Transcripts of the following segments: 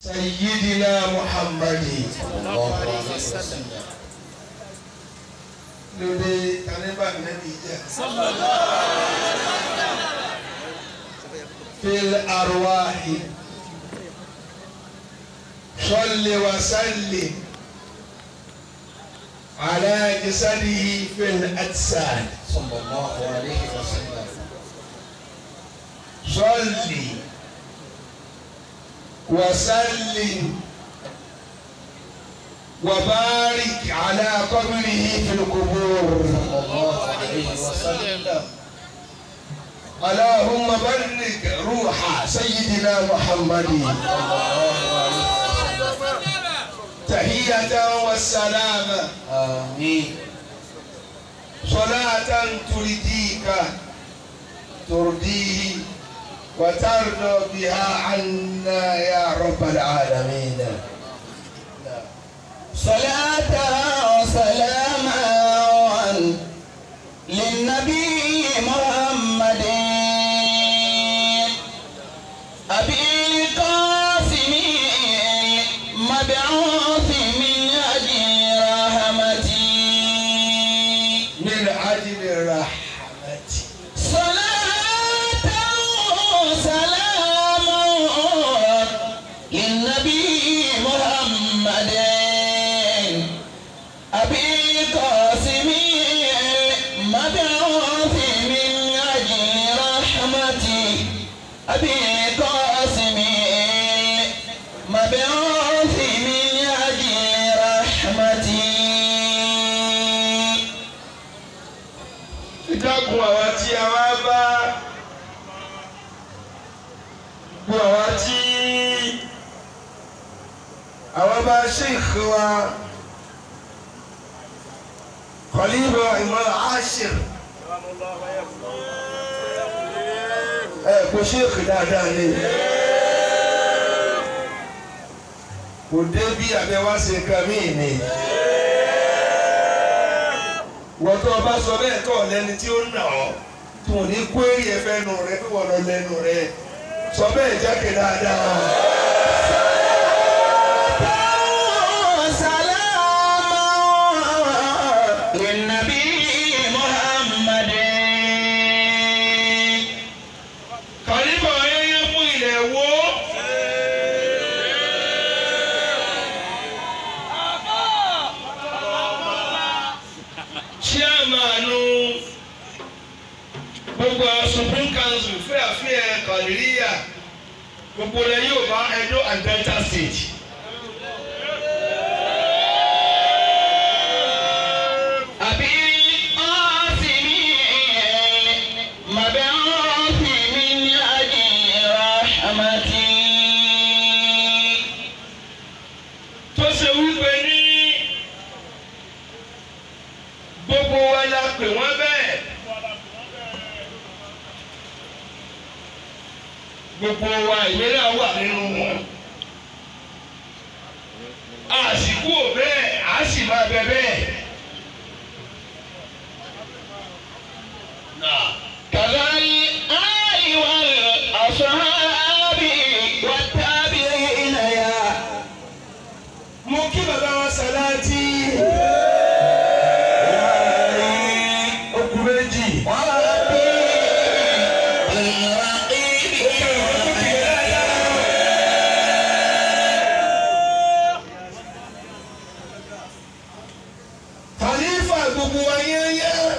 سيدنا محمد الله عليه وسلم lóde kanibà nẹbi jẹ. في الأرواح صل وسلم على جسده في الأجساد صلى الله عليه وسلم صل وسلم وبارك على قبره في القبور صلى الله عليه وسلم اللهم بارك روح سيدنا محمد تحية والسلام آمين صلاة ترضيك ترضيه وترضى بها عنا يا رب العالمين صلاة وسلاما للنبي محمد أبي القاسم مبعوث من أجل رحمتي من أجل رحمتي صلاة وسلاما للنبي محمد أبي القاسم مبعوث من أجل رحمتي أبي القاسم مبعوث من أجل رحمتي ìdákun àwa tí a wá bá gbọ́ àwa tí àwa bá sheikh wa Khalifa Imam Ashir ẹ kò sheikh dáadáa ni kò dé bí abẹ́wá ṣe nǹkan míì ni wọ́n tó o bá sọ bẹ́ẹ̀ tó o lẹ́ni tí ó nà ọ́ tó o ní kó èrè ẹ̀fẹ́ nù rẹ pé wọ́n lọ lẹ́nu rẹ sọ bẹ́ẹ̀ jáde dáadáa. سلام للنبي محمد kàlífà ayẹyẹ fún ilẹ̀ wo. chairmanu gbogbo supreme council fẹ́ àfihàn kàlíríyà gbogbo rẹ̀ yóò bá Edo and Delta state. أبي القاسم مبعوث من أجل رحمتي tó ṣe wípé ní gbogbo wa la pè wọ́n bẹ́ẹ̀. gbogbo wa ìwé náà wà nínú wọn. àsìkò bẹ́ẹ̀ á sì máa bẹ bẹ́ẹ̀. Náà. كذا الآل والأصحاب والتابعين يا mo kí bàbá wa Sàláàtì. okùn méjì. وربي الرقيب Khalifa gbogbo wa yẹ́nyẹ́.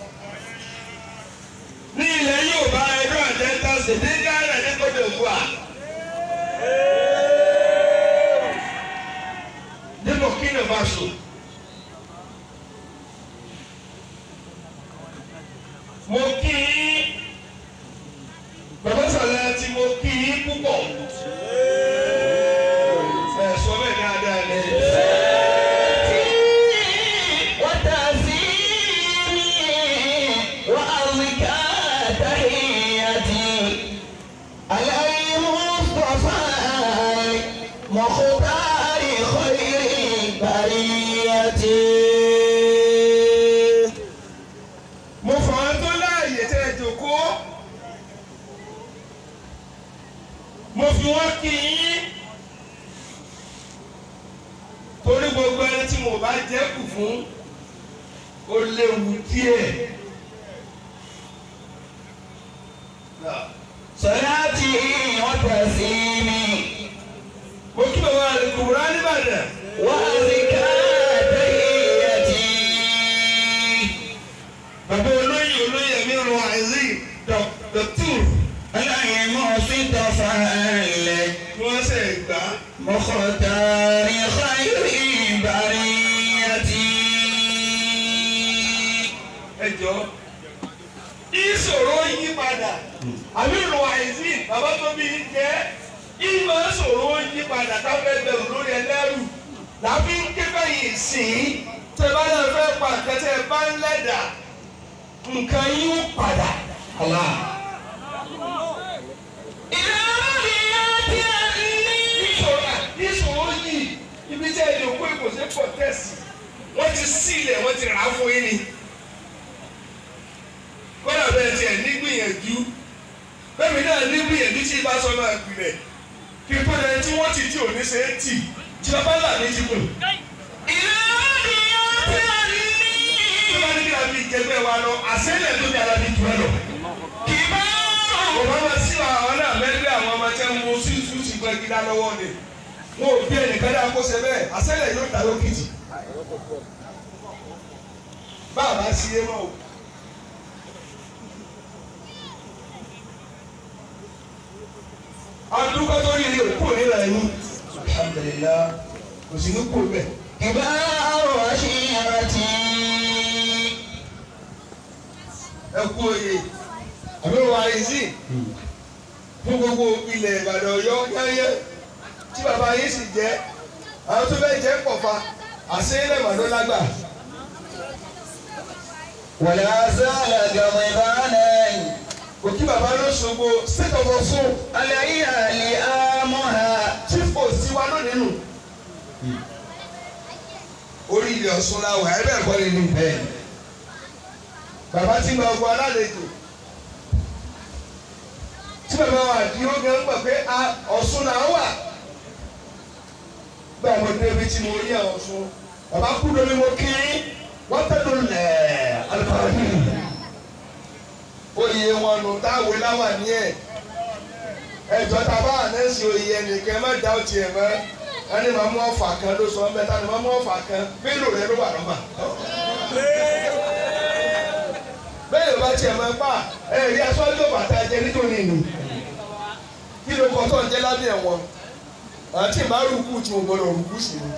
ní ilẹ̀ Yorùbá Edo and Delta State ní Ghana ní Côte d'Ivoire. ní Burkina Faso. mo kí í bàbá Sàláàtì mo kí í púpọ̀. ẹ sọ bẹ́ẹ̀ dáadáa ni. وتعزيمي وأرضك تحيتي على المصطفى مختار خير البرية mo fà á tó láàyè tẹ́ ẹ jòkó mo fi wọ́n kí yín gbogbo ẹni tí mo bá jẹ́ kù fún ó léwu díẹ̀. صلاتي وتسليمي mo kí bàbá rẹ̀ kùbùrá nìbàdàn. وأزكى تحيتي bàbá olóyè olóyè mi rọ àìsí dọ̀tún العلم صدفال ni wọ́n ṣe gbà á. مختار خير بريتي ẹ jọ ìṣòro yí padà àbí rọ àìsí bàbá tó bí i jẹ́ ìmọ̀ ìṣòro yí padà táwọn ẹgbẹ̀rún lórí ẹlẹ́rù làbí ń ké bẹ́yìn sí i tẹ bá náà fẹ́ pa nǹkan tẹ bá ń lẹ́dà nǹkan yín ó padà. الله إذا رضيت عني ìṣòro ìṣòro yìí ibi tí ẹni òkú èkó ṣe pọ̀ tẹ̀sí wọ́n ti sílẹ̀ wọ́n ti rà á fún yín ni. kọ́dà bẹ́ẹ̀ tiẹ̀ nígbìyànjú bẹ́ẹ̀ mi náà nígbìyànjú tí ibà sọ náà gbilẹ̀ kí n tó lẹ́yìn tí wọ́n ti di òní ṣe é tì tí ọba là ní ti kù. إذا رضيت عني tí wọ́n ní kí a fi jẹgbẹ́ wa lọ àṣẹ́lẹ̀ tó ní alábi jù ẹ lọ. كبار Bàbá wa sí àwọn náà mẹ́gbẹ́ àwọn ọmọ tẹ́ ń mú sísú ti gbẹ́ gíga lọ́wọ́ ni. Wọn ò bí ẹnìkan dáa kó ṣe bẹ́ẹ̀, àṣẹlẹ̀ yóò ta lókìtì. Bàbá sí é mọ́ o. Adúgbò tó rí ilé òkú nílẹ̀ yín. Alhamdulillah, kò sí ní kú bẹ́ẹ̀. كبار عشيرتي Ẹ kú oyè. Àbí wà ìzí. Fún gbogbo ilẹ̀ Ìbàdàn Ọ̀yọ́ yẹ́yẹ́ tí bàbá yín sì jẹ́. Àwọn tó fẹ́ jẹ́ pọ̀fà. Àṣeyẹ́lẹ̀ màdó lágbà. ولا زال غضبانا Òkí bàbá ló ṣogbo state of Ọ̀ṣun. عليها لآمها Chief post ti wa lónìí nù. Orí ilẹ̀ Ọ̀ṣun la wà ẹ́ bẹ́ẹ̀ kọ́ lè ní bẹ́ẹ̀. Bàbá tí ń gba ọgbọ́n alálejò. Tí bàbá wa di ó gẹ́ ń gbà pé a Ọ̀ṣun là ń wà. Bẹ́ẹ̀ mo débi tí mo rí àwọn Ọ̀ṣun. Bàbá kú lómi mo kí wọ́n tẹ́lu lẹ̀ alùpàdé. Oyè wọn nù táwọn láwà ní ẹ̀ ẹjọ ta bá ànẹ́sì oyè ẹnìkan má dá òtí ẹ̀ mọ́ ẹni máa mú ọ̀fà kan ló sọ ọ́nbẹ́ tani máa mú ọ̀fà kan mélòó rẹ ló wà lọ́fà. bẹ́ẹ̀ ló bá tiẹ̀ máa pa ẹ̀rí aṣọ́jú bàtà jẹ nítorí ìlú kí ló kọ́ tó ń jẹ́ lábẹ́ ẹ̀wọ̀n àti ìmárùkù tí mo gbọ́dọ̀ rùkú sí i.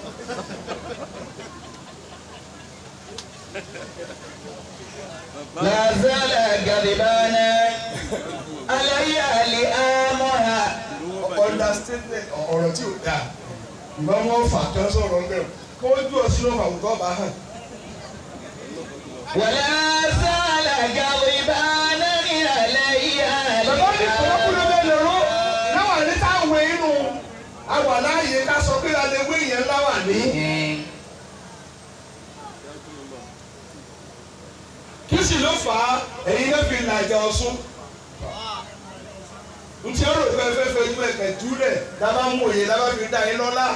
لا زال غضبانا عليها لآمها understatement ọ̀rọ̀ tí ò dáa ìgbà wọn fà kan sọ̀rọ̀ ń bẹ̀rù kí wọ́n dúró sínú àwùjọ bá hàn. ولا زال غضبانا عليها bàbá mi kọ́ kúló bẹ́ẹ̀ lọ́rọ́ láwà ní táwọn inú àwà láàyè ká sọ pé a lè wé yẹn láwà ní. kí sì ló fà á ẹ̀yin náà fi làjà ọ̀ṣun. ntí ọ̀rọ̀ fẹ́ fẹ́ fẹ́ ju ẹ̀kẹ́ júlẹ̀ dábàá mú òye dábàá fi dá yín lọ́lá.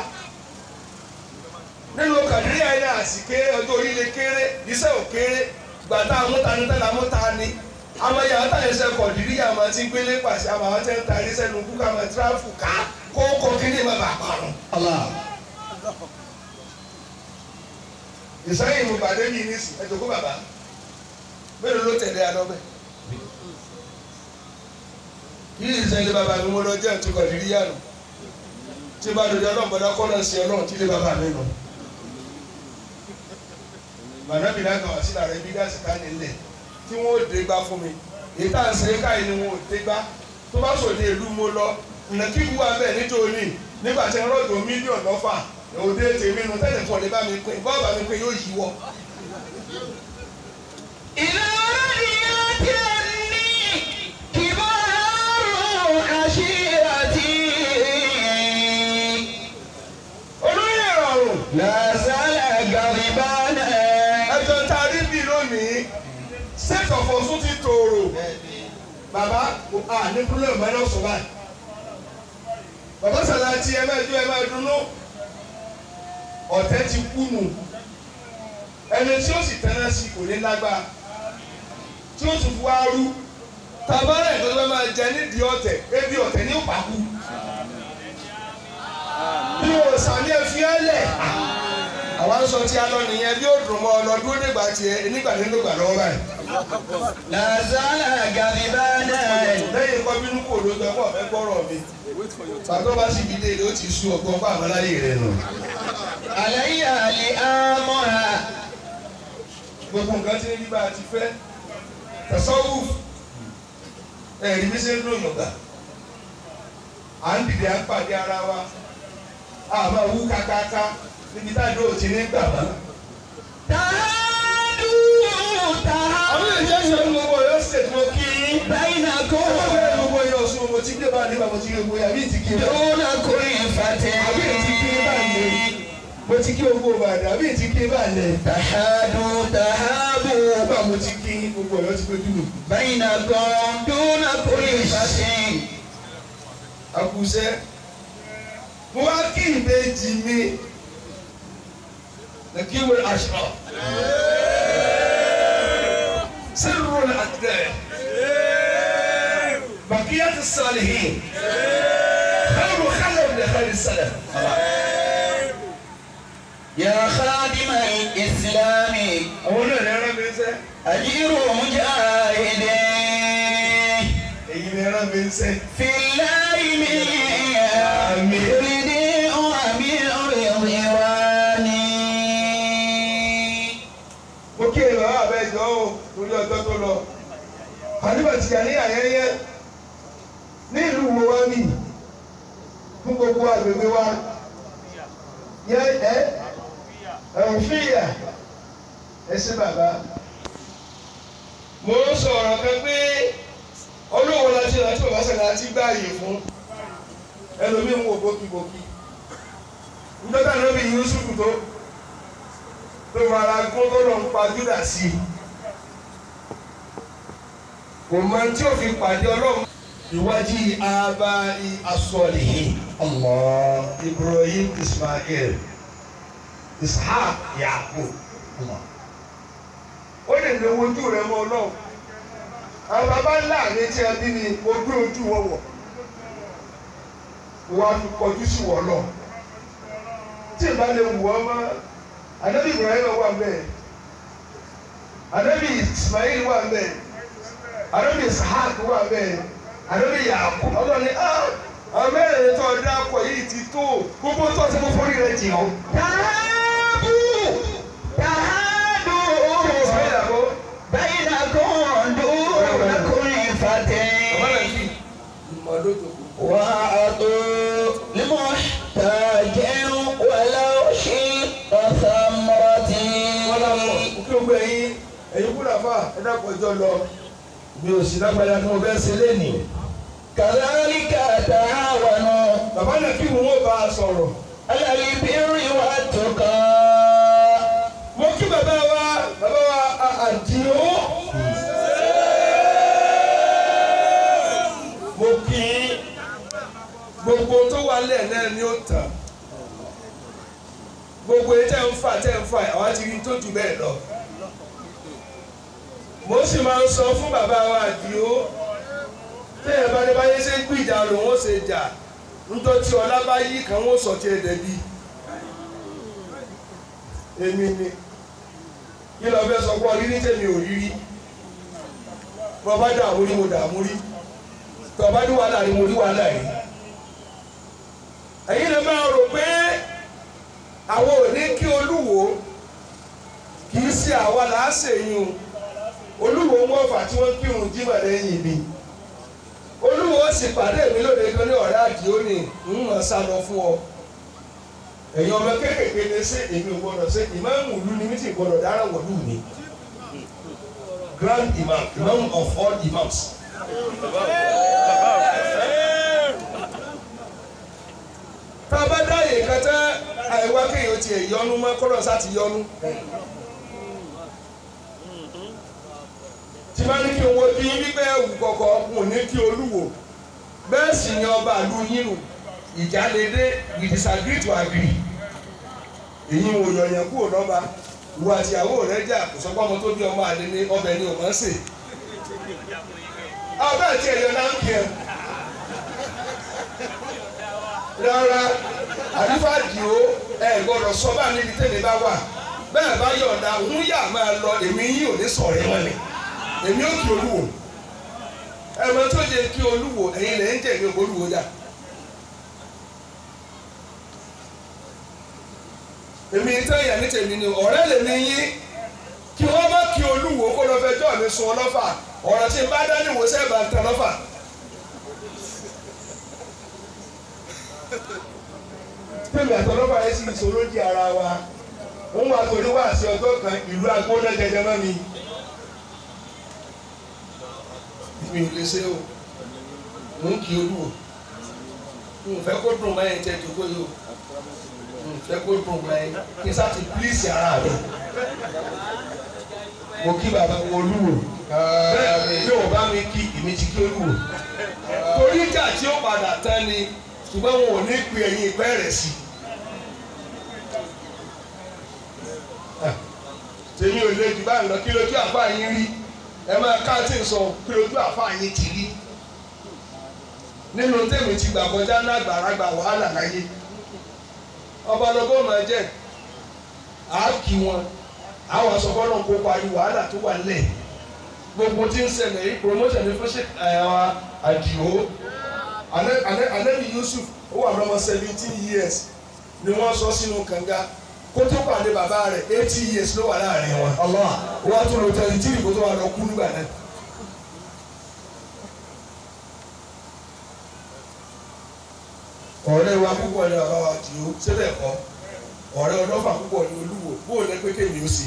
nínú kàdírí àyìn náà àsìké ọjọ́ orí lè kéré iṣẹ́ ò kéré gbàtà amútani tẹ́lẹ̀ amútani amáyé àwọn táyà ẹsẹ̀ kọ̀dírí àmọ́ tí ń gbélé pàṣẹ àmọ́ àwọn tẹ́ ń ta iṣẹ́ nu kúkú àmọ́ tíráfù ká kó kọ́ kíní má bàa parun. الله ìsẹ́yìn mo bàdé mi ní sí ẹ̀jọ̀ kó bàbá mélòó ló tẹ̀lé adọ́bẹ̀. yìí ìsẹ́yìn bàbá mi mo lọ jẹ́ ẹ̀tún kọ̀dírí yàrá tí bá dòde ọlọ́run bọ́dá kọ́ náà sí ọlọ́run tí lé bàbá mi nù. bàbá mi náà kàn wá sí làrá ibi dáàsì ká nílẹ̀ tí wọ́n ò dé gbá fún mi èyí tá à ń ṣe káyìí ni wọn ò dé gbá tó bá sòdì ìlú mo lọ nàkí wú abẹ́ nítorí nígbà tí wọ́n rọ̀jò mílíọ̀nù lọ́fà òde tèmi nu tẹ́lẹ̀ kọ́ lè bá mi pín bọ́ọ̀ bá mi pín yóò yíwọ́. إذا رضيت عني كبار عشيرتي olóyè ìrọ̀rùn لا زال غضبانا ẹjọ́ tá a rí bí lónìí state of Ọ̀ṣun ti tòrò bàbá a ní problem ẹ lọ sọ báyìí bàbá Sàláàtì ẹ máa jó ẹ máa dunnú ọ̀tẹ̀ ti kú nù ẹni tí ó sì tẹ́lẹ̀ sí kò ní lágbára tí ó tún fi wá rú tabarẹ̀ tó fẹ́ máa jẹ nídìí ọ̀tẹ̀ ebi ọ̀tẹ̀ ní òpàkú bí o sàmì ẹ̀fí ẹ̀lẹ̀ àwọn sọ tí a lọ nìyẹn bí ó dùn mọ́ ọ lọ dúró nígbà tiẹ̀ nígbà tí ó gbà lọ́wọ́ báyìí لا زال غضبانا lẹ́yìn kọ́ bínú kò ló gbẹ pọ̀ fẹ́ gbọ́rọ̀ mi bàtọ́ bá sì fi dé ilé ó ti sú ọgbọ́n fún àmàláyé rẹ̀ nù. علي لآمر gbogbo nǹkan tí ń rí bá a ti fẹ́ tẹ̀sọ́wù ẹ̀rí bí ṣe ń lò yọ̀gà à ń dìde à ń pàdé ara wa a máa wú kákáká níbi tá a dúró ti ní gbà wá. تعالوا àwọn èèyàn ṣe ń gbogbo yóò ṣètò mo kí yín. بينكم ọgbẹ́ gbogbo yóò sún mo ti gbé bá a nígbà mo ti gbé gbogbo yàrá ìtì kí n bá. دون كلفة àbí ìtì kí n bá lè mo ti kí gbogbo bàdà àbí ìtì kí n bá lè. تحادوا تهابوا nígbà mo ti kí yín gbogbo yóò ti gbé dùnú. بينكم دون كلفة àkùsẹ́ mo wá kí ìbejì mi lẹ́kí wọ́n aṣọ sírù àtẹ bàkíyà ti sàlìhìn khairu khalaf li khairi salaf. يا خادم الإسلام àwọn náà ní ẹran mi ń sẹ́ أجير مجاهد èyí ní ẹran mi ń sẹ́. في الله من يريد أمير رضواني mo kí ẹ bàbá àbẹ́jọ́ o torí ọjọ́ tó lọ. àdìbò tìjà ní àyẹyẹ ní ìlú wo wá mí fún gbogbo àgbègbè wa yẹ ẹ ẹ̀hún fìyà ẹ sí bàbá. mo ń sọ̀rọ̀ kan pé olówó la ti rántí bàbá sẹ́ni àti gbáàyè fún ẹlòmíì ń wò bókibóki. nítorí àná bí Yusuf tó tó fara gún tó lọ ń pa Júdà sí i kò mọ tí ó fi pàdé ọlọ́run ìwájú abá asọ̀lìhìn Allah Ibrahim Ismail Ishaq Yaqub Allah ó lè lè wojú rẹ mọ ọlọ́run àwọn baba ńlá mi tí a bí mi mo gbé ojú wọn wọ̀ wọ́n á fi kọjú sí wọ́n lọ tí ìbá lè wù ọ́ mọ́ anabi ibrahim wà mbẹ anabi ismail wà mbẹ anabi ishaq wà mbẹ anabi yaakub ọlọ́ni ah amẹ́rẹ̀ tó ọdún akọ yìí ti tó gbogbo tó ti mú fúnni rẹ jìn ọ́. تهابوا تهادوا ismail àgọ́ بينكم دون كلفة ọmọlẹ́kì ìmọ̀lódò وأعطوا لمحتاج ولو شق ثمرة wọn là mọ̀ kí gbogbo ẹ̀yin ẹ̀yin kúrò àfà ẹ dàpọ̀ ẹjọ́ lọ mi ò sí lágbàdá tí mo fẹ́ ṣe lénìí كذلك تعاونوا bàbá náà kí wọn bá a sọ̀rọ̀ على البر والتقى mo kí bàbá wa bàbá wa àdìo mo kí gbogbo tó wà lẹ́ẹ̀ náà ni ó tàn gbogbo yìí tẹ́ ń fà tẹ́ ń fà àwa ti rí tó jù bẹ́ẹ̀ lọ mo sì máa ń sọ fún bàbá wa àdìo tẹ́yẹ̀ bá ní báyé ṣe ń gbìjà lòun ó ṣe jà nítorí ọlá bá yí kan ó sọ tiẹ̀ dẹ̀bi èmi ni kí lọ fẹ́ sọ pé rírí tèmi ò rírí bọ́ bá dààmú rí mo dààmú rí tọ́ bá ní wàhálà rí mo rí wàhálà rí. ẹ̀yin lè máa rò pé àwọn ò ní kí olúwo kì í ṣe àwa là á ṣèyún olúwo mọ́fà tí wọ́n kírun jímọ̀ lẹ́yìn mi olúwo sì pàdé mi lóde kan ní ọ̀rẹ́ àdìó ni ń mọ̀ sá lọ fún ọ ẹ̀yin ọmọ kéékèèké lè ṣe èmi ò gbọdọ̀ ṣe ìmáàmù ìlú ni mí sì gbọdọ̀ dára wọ̀lú mi grand imam imam of all imams. tá a bá dá yè kẹtẹ àìwá kéèyàn tiẹ̀ yọnu mọ́ kọ́lọ́ sá ti yọnu. tí bá ní kí n wo bí wípé ẹ̀wù kọ̀ọ̀kan kò ní kí olúwo bẹ́ẹ̀ sì ni ọba àlú yín nù ìjà lè dé we disagree to agree èyí wò yọ̀yàn kúrò lọ́ba ìwọ àti ìyàwó rẹ jà kò sọ pé ọmọ tó bí ọmọ àlè ní ọbẹ̀ ni ò máa ń sè. ọbẹ̀ àti ẹ̀yọ náà ń kí ẹ. rárá àdúrà dìó ẹ gbọ́dọ̀ sọ bá níbi tẹ́lẹ̀ bá wà bẹ́ẹ̀ bá yọ̀ǹda òun yà máa lọ èmi yín ò ní sọ̀rọ̀ ẹ̀ wọlé èmi ò kí olúwo ẹ̀mọ tó jẹ kí olúwo ẹ̀yin lẹ̀ ń jẹ̀ ní olúwo dà. èmi tẹ́yà ní tèmi ni ọ̀rẹ́ lèmi yín kí wọ́n má kí olúwo kó lọ fẹjọ́ mi sun ọlọ́fà ọ̀rọ̀ tí n bá dání wò sẹ́ẹ̀ bá ń tan lọ́fà. tèmi àtọ́lọ́fà yẹn sì ìṣòro di ara wa wọ́n wá torí wá sí ọjọ́ kan ìlú agbóná jẹjẹ mọ́ mi. mi ò lè ṣe o mò ń kí olúwo n ò fẹ́ kó dùn mọ́ ẹ̀ jẹ́ ìdókòó yìí o fẹ́ kó dùn mọ́ ẹ kí sá ti pílíìsì ara rẹ̀ mo kí bàbá wọn olúwo bẹ́ẹ̀ bí wọ́n bá mi kí èmi ti kí olúwo torí ìjà tí ó padà tán ni ṣùgbọ́n wọn ò ní pe ẹ̀yìn ìpẹ́ rẹ̀ sí. tèmi ò lè jù báyìí lọ kí lójú àfa yín rí ẹ máa ká tí ń sọ kí lójú àfa yín ti rí nínú tèmi ti gbà kọjá náà gbàràgbà wàhálà láyé ọbalọgọ máa jẹ àákì wọn àwọn asọfọlọ ń kópa ní wàhálà tó wà lẹ gbogbo tí ń ṣẹlẹ̀ yìí promotion ní fúnṣẹ ẹwà àdìo anabi Yusuf ó wà lọ́mọ seventeen years ni wọ́n sọ sínú kànga kó tó pàdé bàbá rẹ̀ eighty years ló wà láàrin wọn wọ́n á tún lọ tẹ̀lé tí ìbò tó wà lọ kú nígbà náà. ọ̀rẹ́ wa púpọ̀ ní bàbá wa tì ó síbẹ̀ kọ́ ọ̀rẹ́ ọlọ́fà púpọ̀ ní olúwo bóò lẹ pé kémi ó sì.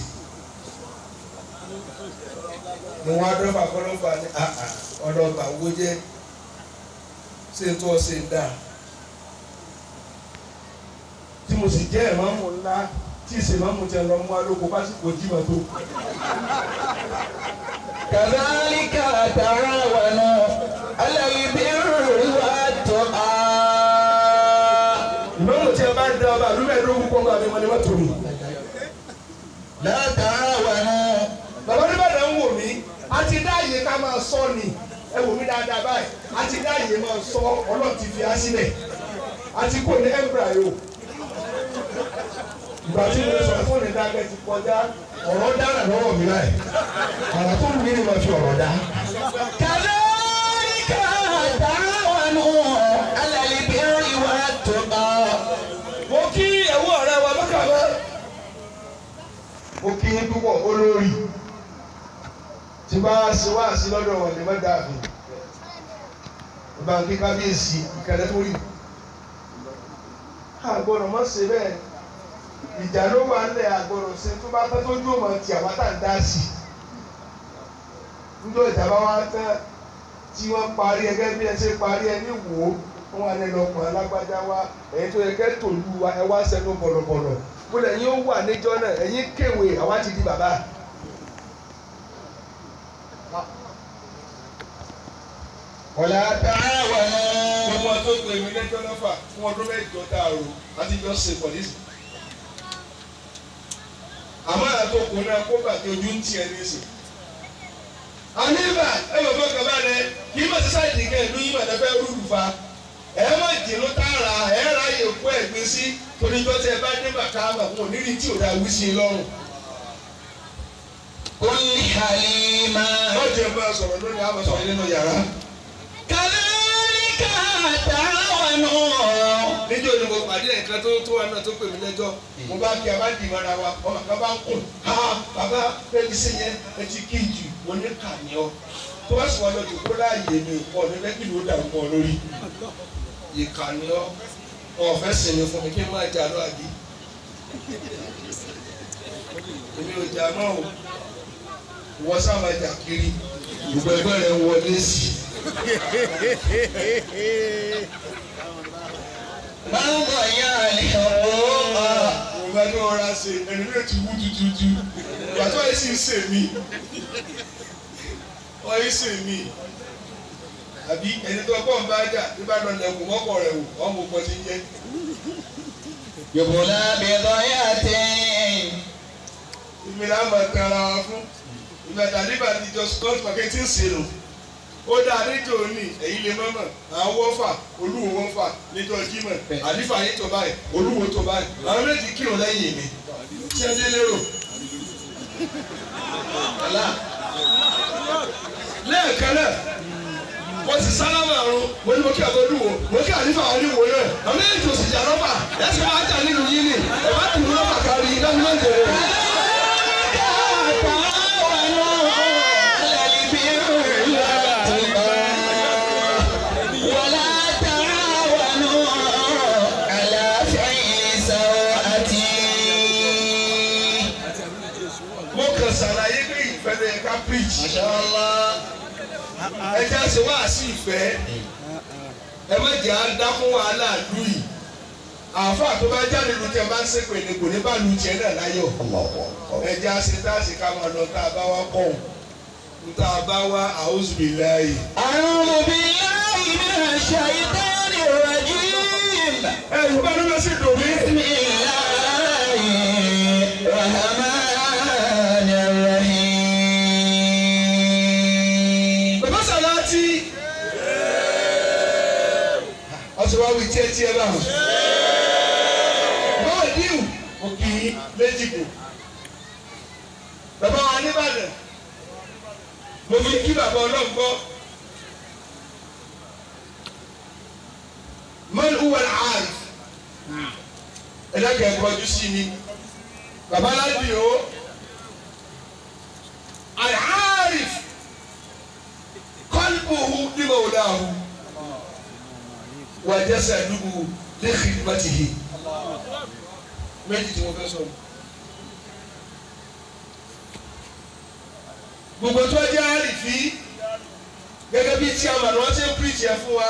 mo wá dọ́fà kọ́lọ́fà ní ọlọ́gbà wo jẹ́ ṣé tó ọ ṣe dà tí mo sì jẹ́ ìmáàmù ńlá tí ìsèmáàmù tẹ lọ mú alóko pásítọ̀ jímọ̀ tó. كذلك تعاونوا على البر والتقى ìmáàmù tí ẹ bá ń da ọba àlùmẹ̀ẹ́dógún kọ́ńgà mi wọ́n ni wọ́n tó mi. لا تعاونوا bàbá oníbàdàn ń wò mí a ti dá àyè ká máa sọ ni ẹ wò mí dáadáa báyìí a ti dá àyè máa sọ ọlọ́run ti fi á sílẹ̀ a ti kò ní embryo ìgbà tí mo sọ fún ìdágẹ́ ti kọjá ọ̀rọ̀ dára lọ́wọ́ mi láì àrà tó wù mí ni mo fi ọ̀rọ̀ dá. كذلك تعاونوا على البر والتقى mo kí ẹ̀wọ́ ọ̀rẹ́ wa bákàbá mo kí yín púpọ̀ olórí tí bá ṣe wá sí lọ́dọ̀ wọn lè má dàbí báńkì kábíyèsí ìkẹlẹ tó rí àgbọ̀dọ̀ má ṣe bẹ́ẹ̀ ìjà ló wà ńlẹ̀ àgbọ̀dọ̀ ṣe tó bá tán tó dúró mọ́ ti àwọn tá à ń dá sí níjọ́ ìjà bá wá tán tí wọ́n parí ẹgẹ́ bí ẹ ṣe parí ẹ ní wò ó wọn wà lẹ́nu ọkùnrin alágbájá wa ẹ̀yin tó yẹ kẹ́ tòlú wa ẹ wá sẹ́nu bọ̀lọ̀bọ̀lọ̀ bólú ẹ̀yin ó wà níjọ́ náà ẹ̀yin kéwèé àwa ti di bàbá. ولا تعاونوا gbogbo wọn tó gbé mi lẹ́jọ́ lọ́fà fún ọdún mẹ́jọ dàrú àti jọ ṣe pọ̀lísì. àmọ́ àtòkù náà kó bàtẹ́ ojú ń tiẹ̀ ní ìsìn. àníbà ẹ yóò fẹ́ kọ́ bá rẹ kì í mọ̀ sí sáìdì kẹ́ ìlú yìí mọ̀tẹ́ fẹ́ rúùlù fa. ẹ má jìnnú tààrà ẹ ráyè kó ẹ̀gbin sí torí jọ́ tí ẹ bá dé bàtà àmà wọn ò ní rí tí ò dáa wí sí i lọ́rùn. كن حليما wọ́n jẹ́ bá a sọ̀rọ̀ lónìí àmọ̀ sọ̀rọ̀ nínú yàrá. كذلك تعاونوا níjọ́ ni mo pàdé ẹ̀ka tó tó wa náà tó pè mí lẹ́jọ́ mo bá kí a bá dì mọ́ra wa ọmọ kan bá ń kùn ha bàbá bẹ́ẹ̀ni sí yẹn ẹ ti kí jù mo ní kà ní ọ tó bá sùn wọn lọ jòkó láàyè mi pọ̀ ní lẹ́kì ló dà mọ́ ọ lórí ìkà ní ọ ọ̀fẹ́ sinmi fún mi kí n máa jà lọ àbí èmi ò jà náà o wọ́n sá máa jà kiri gbogbo ẹgbẹ́ rẹ̀ ń wọlé sí i. من ضيع الحقوق Ìgbà tí wọ́n ra ṣe ẹni náà ti wú tututu. Ìgbà tí wọ́n yìí sì ń sè mí. Wọ́n yìí sè mí. Àbí ẹni tó kọ́ ń bá jà tí bá lọ lẹ̀kùn mọ́kọ̀ rẹ̀ wò, wọ́n mú pọ̀ sí jẹ́. يبلى بضيعة ìmì là ń mọ̀ ẹ̀ka ara wa fún ìgbà tàbíbà ti jọ scott pàkẹ́tì ń sè lò ó dá níjọ òní ẹ̀yin lè mọ́mọ́ àwọn wọ́fà olúwo wọ́fà níjọ jímọ̀ àlífà yín tó báyìí olúwo tó báyìí àwọn méjì kírun lẹ́yìn mi tí ẹ dé lérò. Ọ̀la. lẹ́ẹ̀kan náà wọ́n ti sálámà ọ̀run mo ní mo kí àbọ̀ olúwo mo kí àlífà wọn ní ìwò náà àwọn méjì ò sì jà lọ́fà ẹ̀ sì máa jà nínú yín ni ẹ̀ bá tìlú lọ́fà kárí lẹ́nu lọ́jọ́ rẹ̀. تعاونوا على البر والتقوى ولا تعاونوا على فعل سوءة mo kàn ṣàlàyé pé ìfẹ́ lè ká preach. ما شاء الله ẹ jẹ́ ṣe wá sí ìfẹ́ ẹ má jẹ́ àdákún wàhálà lù yìí àáfàá tó bá jáde lu tẹ bá ń ṣépè ní kò ní bá lu tiẹ̀ náà láyọ̀ ẹ jẹ́ àṣẹ tá a ṣe ká máa lọ tá a bá wá kọ́ ọ̀ tá a bá wá a'udhu billahi. أعوذ بالله من الشيطان الرجيم ẹ yorùbá ló lọ sí dòmí. بسم الله الرحمن الرحيم bàbá sàláàtì. ọsùn wa wí tiẹ̀ tiẹ̀ báwọn. báwo díù òkì méjì kù. bàbá wa nìbàdàn mo fi kí bàbá ọlọ́run gbọ́. man huwa al-aarif ẹ̀dá kẹ́ kọjú sí mi bàbá aládìí o al-aarif qalbuhu li mawlahu wa jasaduhu li khidmatihi méjì tí mo fẹ́ sọ. gbogbo tó jẹ́ àrífí gẹ́gẹ́ bí chairman wọ́n ti ń preach ẹ̀ fún wa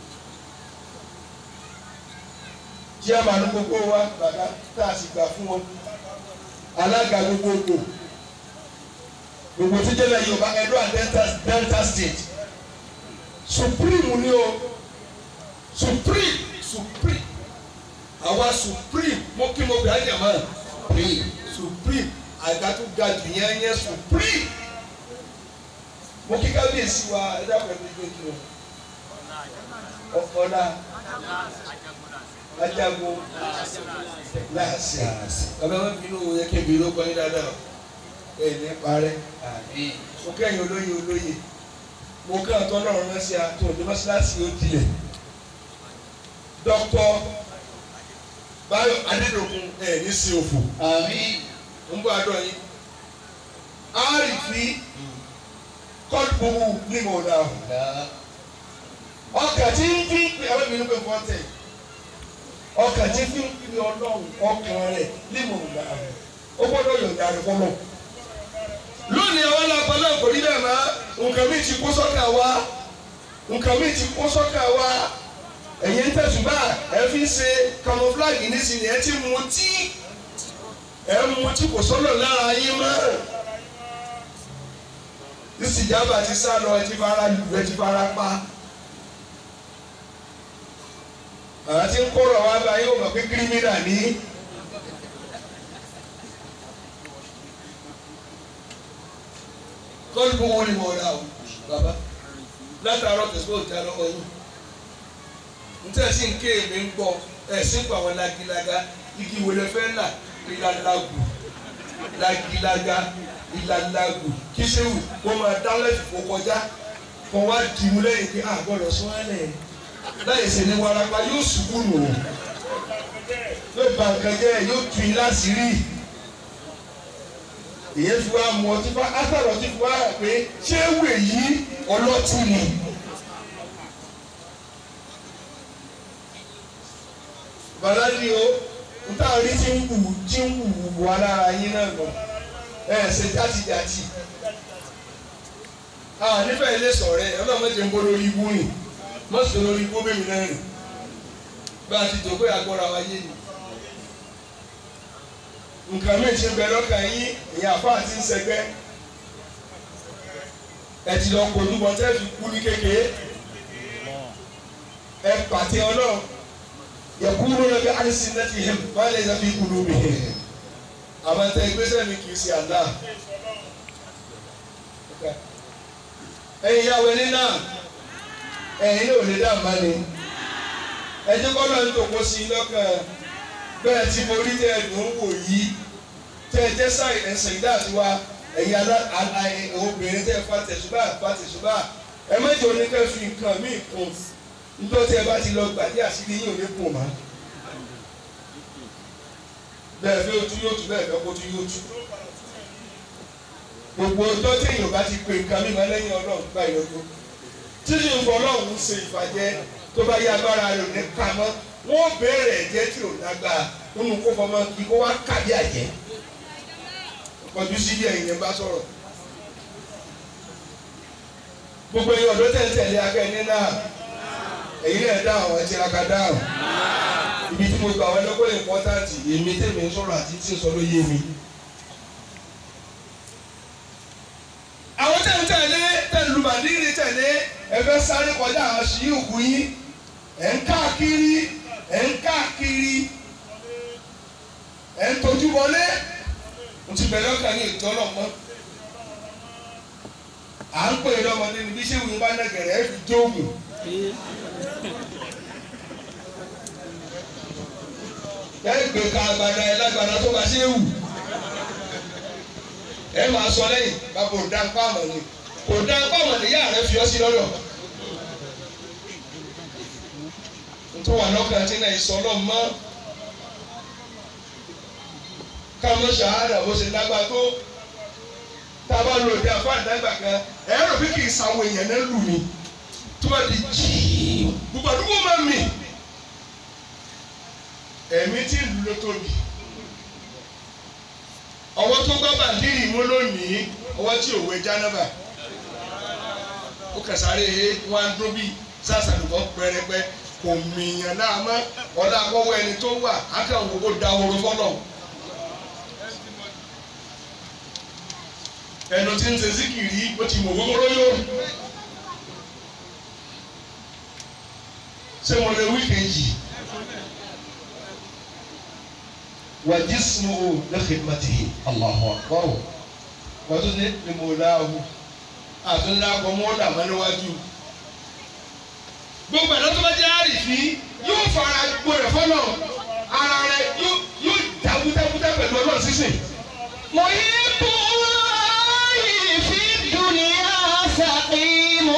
chairman gbogbo wa bàbá tá a sì gbà fún wọn alága gbogbogbò gbogbo tó jẹ́ lẹ́yìn Yorùbá Edo and Delta, Delta State supreme ni o supreme supreme àwa supreme mo kí mo gbà jàmọ́ supreme supreme àga tó ga jù yẹn yẹn supreme mo kí kábíyèsí wa ẹ dákun ẹbí gbé kí o ọ̀la ajagun láàṣẹ bàbá wọn bínú yẹ kébi ló kọ́ yín dáadáa ẹ ní parẹ́ mo kẹ́yìn olóyè olóyè mo kẹ́ ọ̀tọ́ náà rán sí àtò ní mọ́ṣáláṣí ó dilẹ̀ dọ́kítọ́ Báyọ̀ Adédọ̀kun ẹ̀ ní sí òfò Àmín. ń bọ́ àdọ́ yín àrífí kọ́lùkùmù ní mo dà o ọkà tí ń fi pé àwọn ènìyàn pé fọ́tẹ̀ ọkà tí ń fi pé ọlọ́run ọkàn rẹ̀ ní mo dà o ó gbọ́dọ̀ yọ̀ǹda rẹ̀ fọlọ́ lónìí àwọn alápá náà kò rí bẹ́ẹ̀ máa nǹkan mi ti kó sọ́kà wá nǹkan mi ti kó sọ́kà wá ẹ̀yin ń tẹ̀sùn bá ẹ fi ń ṣe camouflage nísìnyí ẹ ti mú tí ẹ mú tí kò sọ́nà lára yín mọ́ ìsìjàmbá ti sá lọ ẹ ti fara lù ẹ ti fara pa àwọn tí ń kóró wa bá yóò mọ̀ pé kírímínà ní. kọ́lù bó wọn ni mo rà o bàbá látàárọ̀ tẹ̀síwò tí a lọ́wọ́ yín ntẹ́ sí nké mi ń gbọ́ ẹ̀ sí pa àwọn lagilaga igi wòlé fẹ́ là ìlàlágù lagilaga ìlàlágù kíṣẹ́wù wọ́n máa dálẹ́ fò kọjá kọ́ wá dìmú lẹ́yìn pé àgbọ̀dọ̀ sọ́ọ́lẹ̀ láyé sẹ́ni warapa yóò ṣubú nù yóò ba nǹkan jẹ́ yóò tu yín láṣìírí ìyẹn fi wá mú ọtí fá átàrọ̀ ọtí fi wá rà pé ṣé wè yí ọlọ́tí ni. baladi o nta rí tí ń wù tí ń wù wà lára yín náà nù ẹ ṣe játijàti a nífẹ̀ẹ́ ilé sọ̀rọ̀ ẹ ọlọ́mọdé ń bọ́ lórí ibú rìn mọ́sùn lórí ibú bẹ́ẹ̀ mi náà rìn bá a ti dògbé agbọ́ra wa yé ni nǹkan mi ti bẹ lọ́kàn yín ìyá àfa àti ń sẹgbẹ́ ẹ ti lọ kojú bọ́ tẹ́ fi kú ní kékeré ẹ pàtẹ ọlọ́run يقولون بألسنتهم ما ليس في قلوبهم àmọ́ tẹ ìgbésẹ̀ mi kì í ṣe àdá. ẹ̀yin ìyàwó ẹni náà ẹ̀yin náà ò lè dá àmà ni ẹjẹ́ kọ́ náà ń tòkó sí i lọ́kàn bẹ́ẹ̀ tí mo rí tẹ́ ẹ̀dùn ń wò yìí tẹ́ ẹ jẹ́ sáì ẹ̀sìn ìdá àti wa ẹ̀yin alá obìnrin tẹ́ ẹ fa tẹ̀sùbà fa tẹ̀sùbà ẹ mẹ́jọ oníkẹ́ fi nǹkan míì kún nítorí tí ẹ bá ti lọ gbàdí àṣírí yín ò ní kùn mọ́ bẹ́ẹ̀ bí ojú yóò tú bẹ́ẹ̀ bẹ́ẹ̀ kó tú yóò tú. gbogbo ọjọ́ tí èèyàn bá ti pe nǹkan mímọ́ lẹ́yìn ọlọ́run gba ìyọ̀dún. títí ń bọ̀ ọlọ́run ń ṣe ìfàjẹ́ tó bá yá agbára rẹ̀ ní ká mọ́ wọ́n béèrè ẹ̀jẹ̀ tí ò lágbára nínú kó fọmọ kí kó wá kàbí àjẹ́. kọjú sí bí ẹ̀yìn yẹn bá sọ̀rọ̀. gbogbo ẹ̀yin ọ̀dọ́ tẹ̀ ń tẹ̀lé akẹ́ni náà èyí náà dá àwọn ẹ̀jẹ̀ aka dáhùn ibi tí mo gbà wọn lọ́kọ́ ìmpọ́táǹtì èmi tèmi ń sọ̀rọ̀ àti tí ń sọ ló yé mi. àwọn tẹ̀ ń tẹ̀lé tẹ̀lé lùbàdìrì tẹ̀lé ẹ fẹ́ sáré kọjá àwọn ṣìyíkù yín ẹ̀ ń káàkiri ẹ̀ ń káàkiri ẹ̀ ń tọ́jú wọlé mo ti bẹ̀rẹ̀ ọkàn ní ìtọ́nà mọ́ à ń pè é lọ́mọdé níbi iṣẹ́ ìwé bá nàgẹ̀rẹ̀ ẹ̀ fi jóògùn. ẹgbẹ́ ka agbada ẹ lágbada tó bá ṣe wù ẹ máa sọ lẹ́yìn bàbá ò dá nǹkan àmọ̀ ni kò dá nǹkan àmọ̀ ni yá rẹ fi ọ́ sí lọ́dọ̀ nítorí wà lọ́kàn tí náà ìsọ náà mọ́ káwọn ṣàhádà bó ṣe lágbá tó tá a bá lo òde àfáà dágbà kan ẹ rò bí kì í sàwọn èèyàn náà lù mí tó bá di jíì gbogbo àdúgbò máa mì ẹ̀mí tí ìlú ló tóbi ọwọ́ tó gbọ́ bàndírì mú lónìí ọwọ́ tí òwe jánábà ó kẹsàárẹ̀ he wá ń dún bí sàṣàlùkọ́ pẹrẹpẹ kò mìíyàn náà mọ́ ọ̀dà àkọ́wọ́ ẹni tó wà ákàwọn gbogbo da horo fọlọ́ ẹnu tí ń ṣe síkìrì ó ti mọ̀ gbogbo yó ṣé mo lè wí kejì. وجسمه لخدمته الله أكبر وتني لمولاه àtúndà kọ mọ́lá mọ́níwájú. gbogbo ẹ̀dá tó bá jẹ́ àrífín yóò fara gbọ́dọ̀ fọ́nà ara rẹ̀ yóò dábúdábúdá pẹ̀lú ọlọ́run sísìn. محب الله في الدنيا سقيم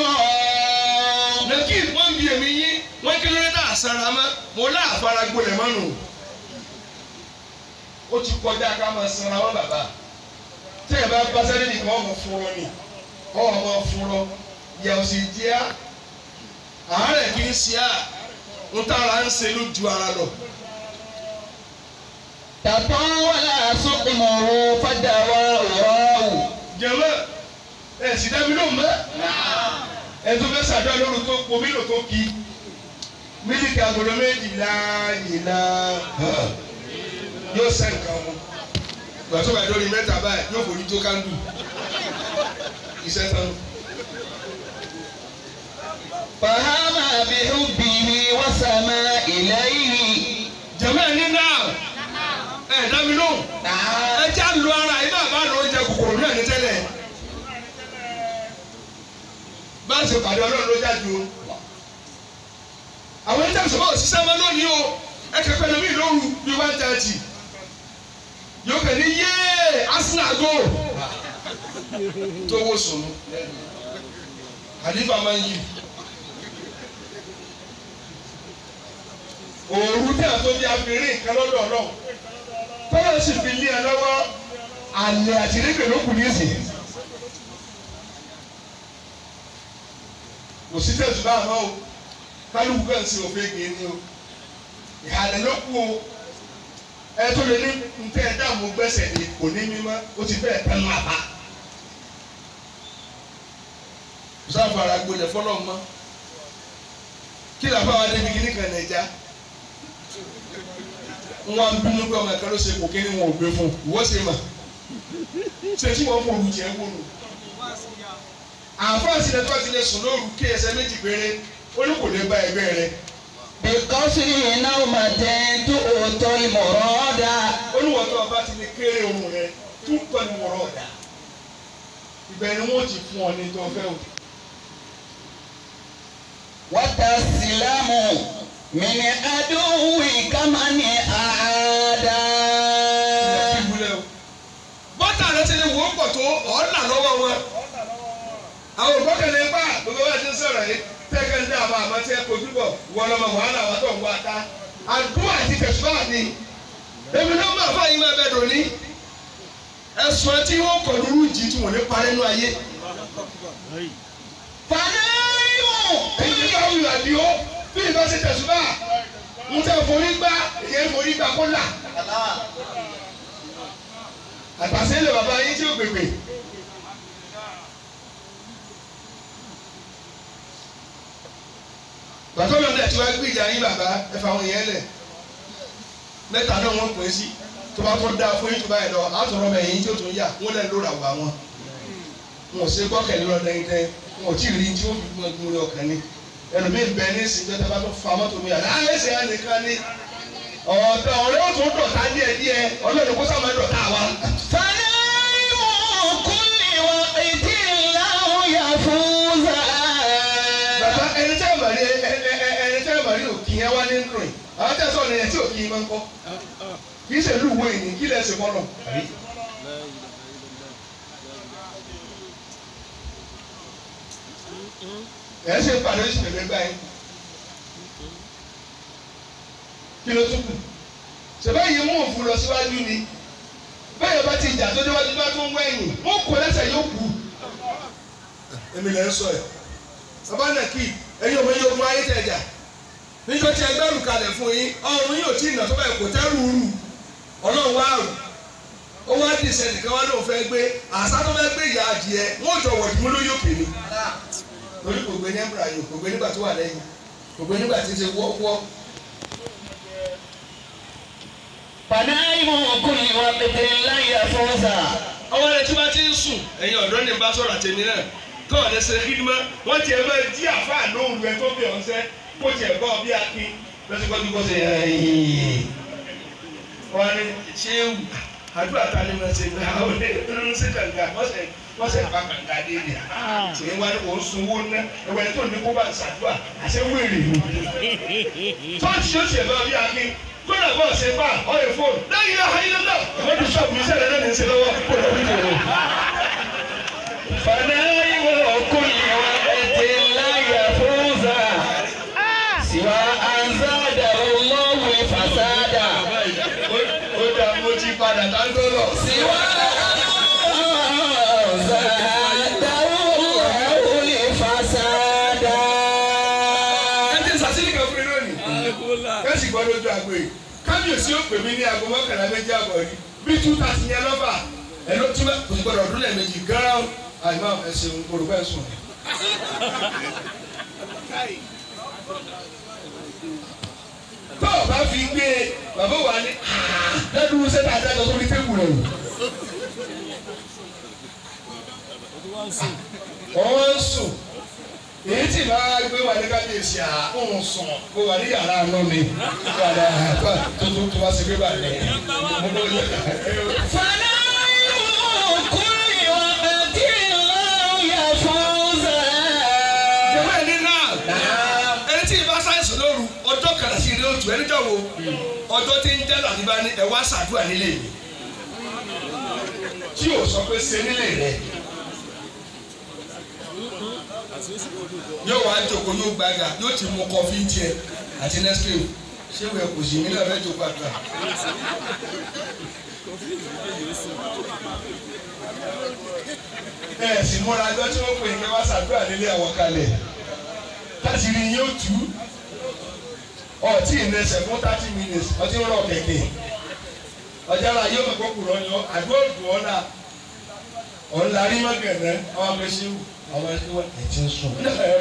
lẹ́kì wọ́n ń bi èmi yín wọ́n kí lóore tá a sara mọ́ mo lá àfara gbọ́dọ̀ mọ́nu. ó ti kọjá ká máa sanra wọn bàbá tí ẹ bá bá sẹ́ni nìkan ọmọ fúnrọ ni ọmọ fúnrọ yẹ̀wò sì jẹ́ à àárẹ̀ kì í ṣe à ń tára ń ṣe ló ju ara lọ. تطاول سقمه فدواه jẹ̀mọ́ ẹ̀ sì dábí ló mọ́ ẹ̀ tó fẹ́ sàdúrà lóru tó omi lò tó kí mílíkì agolo méjìlá yìlá yóò sẹ́ nǹkan mu ìgbà tó bá dórí mẹ́ta báyìí yóò forí tó kándù iṣẹ́ tán. فهم بحبه وسما إليه jẹ̀mọ́ ẹ̀ ní náà ẹ̀ dábí ló ẹ já lu ara yìí náà bá lọ oúnjẹ kòkòrò náà ní tẹ́lẹ̀ bá a ṣe pàdé ọlọ́run ló jáde o àwọn ẹ̀jẹ̀ sọ̀rọ̀ òṣìṣẹ́ máa lónìí o ẹ kẹ́kẹ́ lómi lóru bíi one thirty yóò kẹ́ ní yéé Arsenal go tó wó sùn àdìfà máa ń yí òru tí a tó bí abirin nǹkan lọ́dọ̀ ọlọ́run tọ́lá sì fi lé ẹ lọ́wọ́ àlẹ́ àtìrẹ́gbẹ̀ ló kù ní ìsìn. kò sí tẹ̀sùn bá àmọ́ o kálukú kan sí òfin gbé ni o ìhàlẹ̀ ló kú o ẹ tó lè ní ntẹ́ ẹ dààmú gbẹ́sẹ̀ ni kò ní mímọ́ ó ti bẹ́ẹ̀ tán máa bá. kò sáà fara gbolẹ̀ fọlọ́ mọ́ kí làbá wa débi kíní kan nàìjà wọn bínú pé ọmọ ẹ̀ka ló ṣe kò kí ni wọn ò gbé fún ìwọ ṣe mà ṣe tí wọn fọ olùjẹ wọnú àǹfààní sílẹ̀ tó bá ti lè sùn lóru kí ẹsẹ̀ méjì péré ó ní kò lè bá ẹgbẹ́ rẹ بقصر نومة تؤتي المراد olùwọ́tò ọba ti lè kéré ohun rẹ tún pẹ̀lú wọ̀rọ̀ ọ̀dà ibẹ̀ ni wọ́n ti fún ọ ní tó fẹ́ o. وتسلم من عدوك من أعادى ìbúlẹ̀ o. bọ́tà rẹ ti lè wò ó pọ̀ tó ọ̀ọ́nà lọ́wọ́ wọn. àwọn ògbọ́kẹ̀lé bá gbogbo wa ti ń sọ̀rọ̀ yìí tẹ́kẹ̀ ń dá àwọn àmọ́ tí ẹ kojú bọ̀ wọ́n lọ́mọ wàhálà wa tó ń wá ká. àdúrà àti tẹ̀síwá ni èmi ló máa fà yín máa bẹ̀ dòní. ẹ̀sùn tí wọ́n kọ̀ lóru jì tí wọ́n ní parẹ́ nú ayé. فنائم èyí ti bá wù àdìo bí ìbá ṣe tẹ̀síwá ń tẹ́ forí gbá ìyẹn forí gbá kó là. àtàṣe ilé bàbá yín tí ó gbègbè. bàtọ́ mi ọ̀dẹ̀ tí wàá gbé ìjà yín bàbá ẹ fà wọn yẹn lẹ̀ mẹ́ta náà wọ́n pè é sí tó bá tó dáa fún yín tó bá yẹ lọ àtọ̀rọ̀ mẹ́ yín tí ó tún yà wọ́n lẹ́ lóra wà wọn. wọn ò ṣe gbọ́kẹ̀lé lọ lẹ́yìn tẹ́ wọn ò tí ì rí tí ó fi gbọ́n gbọ́n ọkàn ni ẹlòmíín bẹ ní ìsìn tó bá tó fa mọ́tò mi àná ẹsẹ̀ ẹ̀ nìkan ni ọ̀dọ̀ ọ̀rẹ́ òtún dọ̀tá díẹ̀ díẹ̀ ọlọ́run kó sáà máa dọ̀tá wa. فنائم كل وقت له يفوز bàbá ẹni tẹ́ ẹ̀ mà rí ẹ- ẹ- ẹ- ẹni tẹ́ ẹ̀ mà rí òkì yẹn wá nínú rẹ̀ àwọn tẹ́ ẹ̀ sọ̀rọ̀ yẹn tí òkì yẹn máa ń kọ́ kì í ṣe ìlú ìwé yìí kí lẹ̀ ṣe kọ́ lọ. ẹ̀ ṣe pàdé oṣù tẹ̀lé gbá yín kí ló tún kù ṣèbá yìí mú òfin lọ síwájú ni bẹ́ẹ̀ bá ti jà tó déwájú bá tó ń wẹ̀yìn wọ́n kò lẹ́sẹ̀ yóò kú. èmi lè ń sọ ẹ̀ bàbá náà kì í ẹ̀yin ọmọ yìí ogun ayé tẹ̀ jà níjọ́ tí ẹgbẹ́ rù kalẹ̀ fún yín ọrùn yóò tí ì nà tó báyìí kò tẹ́ rù rù ọlọ́run wá rù ó wá dì sẹ́ni kan wá lóun fẹ́ gbé àṣà tó fẹ́ gbé ìyá adìẹ wọ́n jọ wọ̀dì mú lóyún òkè ni lórí kò gbé ní ẹ̀mbùrà yìí kò gbé nígbà tó wà lẹ́yìn kò gbé nígbà tí ń ṣe wọ́wọ́ فنائم كل وقت له يفوز ọwọ́ rẹ̀ tí wọ́n ti ń sùn ẹ̀yin ọ̀dọ́ ní bá sọ̀rọ̀ àtẹ̀mí náà tó ọ̀dẹ́ ṣe kídìmọ́ wọ́n tiẹ̀ máa jí àfáà lóhùn rẹ̀ tó bẹ̀ ọ̀sẹ́ kó tiẹ̀ bọ́ bí akin lọ́sibọ́jú kó ṣe ẹ̀yìn. wọ́n ní ṣé wù àdúrà ta ni wọ́n ṣe gbà ó lé nínú sí kànga wọ́n ṣe wọ́n ṣe pa kànga dé ni. ṣé wọ́n ní kò ń sunwó ná ẹ̀wẹ̀ tó ní kó bá ń ṣàdúrà àṣẹ wéèrè ni. tọ́ọ̀tì yóò ṣe bá bí akin kódà bọ́ ṣe bá ọ̀rẹ́ fóònù lẹ́yìn ayélujára wọ́n ti sọ̀rọ̀ mi sẹ́lẹ̀ lẹ́nu ìṣẹ́ lọ́wọ́ kó lọ rí ìrò. فنائم كل وقت لا يفوز سوى أن زاده الله الفساد ó dá mo ti padà tá ń tó lọ. سوى أن زاده الله الفساد ẹ ti sàṣírí kan fún mi lónìí. kẹ́sì gbọ́ lójú àgbo yìí kábíyèsí ó pè mí ní aago mọ́kànlá méjì àbọ̀ rí bí two thirty yẹn lọ́fà ẹ ló tún bá kò sí gbọ́dọ̀ ọdún lẹ́ẹ̀mejì gán àìmọ́ ẹ̀sìn olùkọ́ ẹ̀sùn. tó o bá fi gbé e bàbá wa ní lẹ́dùn sẹ́ta àdájọ́ tó ní tébù rẹ̀ wọ́n ń sùn èyí tí máa gbé wà ní kábíyèsí à ń sùn kó wà ní yàrá àná mi padà tó tó tó wá sí pépà rẹ mo bọ yẹ. فنائم كل وقت لا يفوز jẹ́wọ́ ẹni náà ẹni tí ìbá sáyẹ̀sì lóru ọjọ́ kàrà sí ilé òtù ẹni jọ̀wọ́ ọjọ́ tí ń jẹ́ làdìbá ní ẹ̀wá ṣàdúrà nílé mi. tí o sọ pé ṣe nílé rẹ. yóò wá jókòó yóò gbága yóò ti mu kọfí tiẹ̀ àti nescafe ṣé wẹ́ẹ́ kò sí nílẹ̀ fẹ́ jókòó àgbà. ẹ sì múra ẹjọ́ tí wọ́n pè é kí wọ́n ṣàdúrà nílé àwọn kalẹ̀ láti rí yóò tú ọtí ìrẹsẹ̀ fún thirty minutes ọtí ń rọ kẹ̀kẹ́ ọjà la yóò mọ̀ kókò rọ yọ àdúrà òdùn ọ̀la ọ̀la rí mọ́gẹ̀rẹ́ àwọn abẹ́sẹ̀ wù àwọn ẹ̀sìn wọn ẹ̀ ti ń sùn.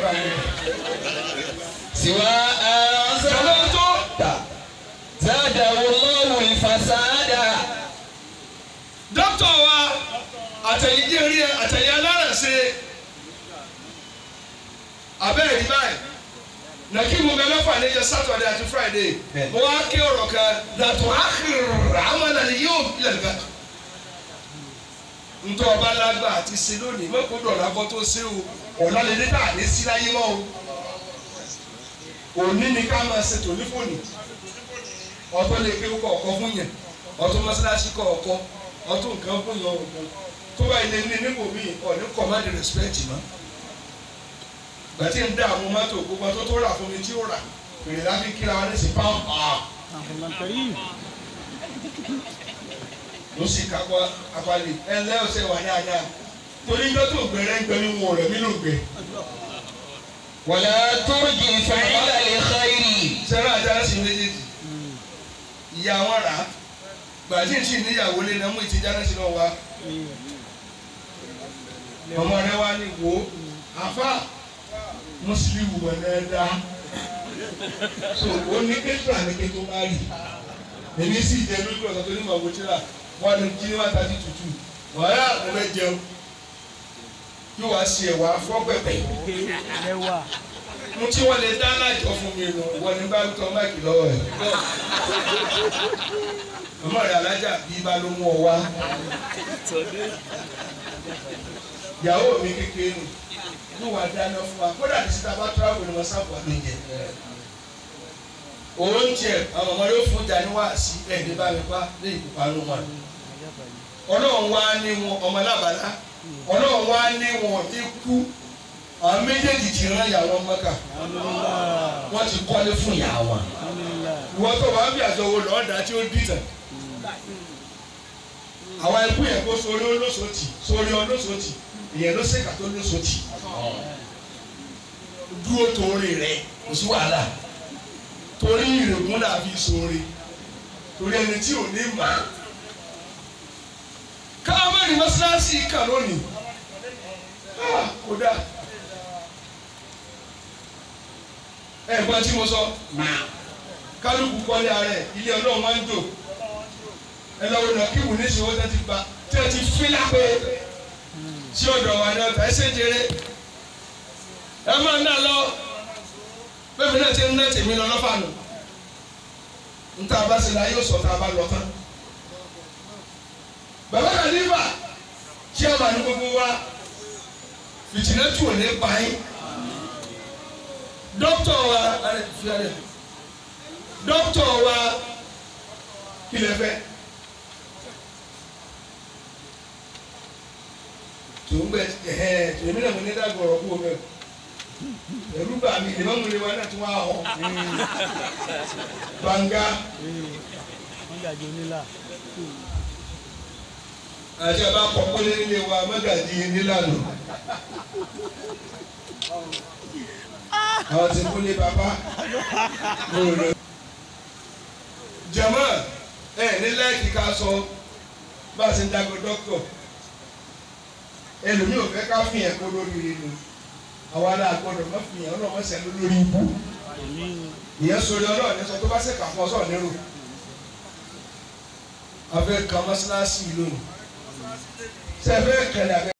سوى أن Sọlá tó زاده الله الفساد dókítà wa àtẹ̀yìndé rí ẹ àtẹ̀yìn alárẹ̀ṣe abẹ́rẹ́ rí báyìí nàkímù bẹ mẹ́fà níjọ sátọ̀dẹ̀ àti friday Bẹ́ẹ̀. mo wá ké ọ̀rọ̀ kan làtọ̀ àkìrì àmàlà ni yóò ilẹ̀ nìkan. ntọ́ ọba lágbà àti ṣe lónìí mẹ́kò dọ̀là kọ́ tó ṣe o ọ̀la lè dé tà ní sí láyé mọ́ o. òní ni ká máa ṣe tòní fòní ọtọ́ lè ké kọ̀ọ̀kan fún yẹn ọtọ́ mọ́sálásí kọ̀ọ̀kan ọtọ́ nǹkan fún yẹn ọ̀kan tó bá ilé ní nípò míì ọ̀ní command respect mọ́ gbàtí ń dá àwọn mọ́tò gbogbo tó tó rà fún mi tí ó rà fèrè láfi kíra wọn ní sí pàmpá ló sì kápá apalẹ̀ ẹ ǹlẹ́ ọ̀sẹ̀ wà dáadáa torí ń tó gbẹrẹ ń gbẹmí wọn rẹ̀ mí ló gbẹ. ولا ترجي فعل الخير sẹ́rà àdára sí méjèèjì ìyá wọn rà á gbàtí ń sì níyàwó lé náà mú ìtìjà náà sí náà wá ọmọ rẹ wá ní wo àfa mùsùlùmí wọ̀ náà dá so ó ní kéjìlá ní ké tó bá rí èmi sì jẹ lójú ọ̀sán tó ní màá wo tíra wọn ní kí ní wọn ta ti tutù wàhálà mo fẹ́ jẹun yóò wá sí ẹ̀wà fọ́pẹ̀pẹ̀ mo tí wọ́n lè dá lájọ fún mi nù wọ́n ní bá tọ́ máìkì lọ́wọ́ ẹ̀ màmá rẹ̀ alájà bí bá ló mú ọ wá ìyàwó mi kékeré nù yóò wá dáná fún wa kódà ní síta bá tíráàbù ni wọ́n sábà ló jẹ oúnjẹ àwọn ọmọdé ó fún jà ní wàásí ẹ̀ẹ́dẹ́ bá mi pa lé ìkópanú wọn ọlọ́run wá ní wọn ọmọ alábàárà ọlọ́run wá ní wọn ikú àwọn méjèèjì ti rán ìyàwó mọ́kà wọ́n ti kọ́lé fún ìyá wọn ìwọ́n tó wàá bí àjọwò lọ́ọ̀dà tí ó dìtàn àwọn ikú yẹn kó sórí olóṣòtì sórí olóṣòtì ìyẹn ló ṣèkà tó lóṣòtì dúró torí rẹ kò sí wàhálà torí ìrègùn là fi sóore torí ẹni tí ò ní mà á káwọn mẹ́rin mọ́ṣáláṣí kà lónìí Ah, kódà ẹ gbọ́n tí mo sọ kálukú kọ́lé ara ẹ̀ ilé ọlọ́run máa ń jò ẹ lọ́wọ́ náà kí wù ní ìṣòwò tẹ́ ti gba tẹ́ ti fi lápẹ́ sí ọ̀dọ̀ wa ní ọ̀tá ẹ ṣe jèrè ẹ máa ń dà lọ bẹ́ẹ̀ mi náà ti ń ná tèmi lọ lọ́fà nù níta bá ṣe la yóò sọ tá a bá lọ tán bàbá kàlífà tí a wà ní gbogbo wa fìtìlẹ́tù ò ní pa yín dókítà wa alẹ́ fi alẹ́ dókítà wa kí lè fẹ́ tó ń gbẹ ẹhẹ tèmi náà mo ní dàgbọ̀ ọ̀rọ̀ kú o mẹ́ ẹ̀rú bà mí ìdìbò mo lè wá náà tún wá họ gbàngá àti àbá kọ̀ọ̀kọ́lé nílé wa mọ́gàdí nílànà àwọn tí kúlé bàbá mo rẹ. jama ẹ ní láìkí ká sọ bá a ṣe ń dago dókítà ẹlòmíì ò fẹ́ ká fìyàn kó lórí rẹ nu àwa náà gbọ́dọ̀ má fìyàn ọlọ́mọ sẹ́ lórí ibú ìyẹn sori ọlọ́run ní sọ tó bá ṣe kà fún ọ sọ̀rọ̀ nírò afẹ́ kan mọ́ṣáláṣí lónìí sẹ́fẹ́ kẹlẹ́ abẹ́.